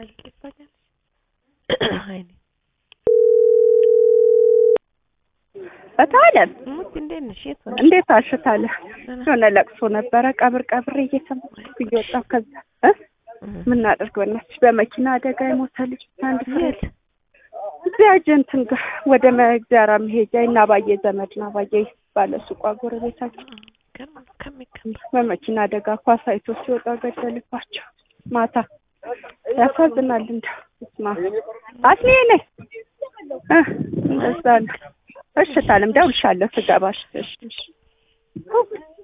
ይባላል። አይኔ በታለም ሙት እንዴት ነሽ? የት ሆነሽ? እንዴት አሽታለ ደህና። የሆነ ለቅሶ ነበረ። ቀብር ቀብር እየሰማሁ እየወጣሁ ከዛ እ ምን እናድርግ በእናትሽ በመኪና አደጋ የሞተ ልጅ አንድ ፍሬ የት? እዚያ ጀንትን ጋር ወደ መግዛራ መሄጃ እና ባየ ዘመድ ነው ባየ ባለ ሱቋ ጎረቤታችን ገርም ነው ከሚገባ በመኪና አደጋ ኳስ አይቶ ሲወጣ ገደልባቸው ማታ። ያሳዝናል። እንደው ስማ አስኔ ነኝ እ እንደዛ ነው። እሺ ታለም ደውልሻለሁ ስገባሽ። እሺ እሺ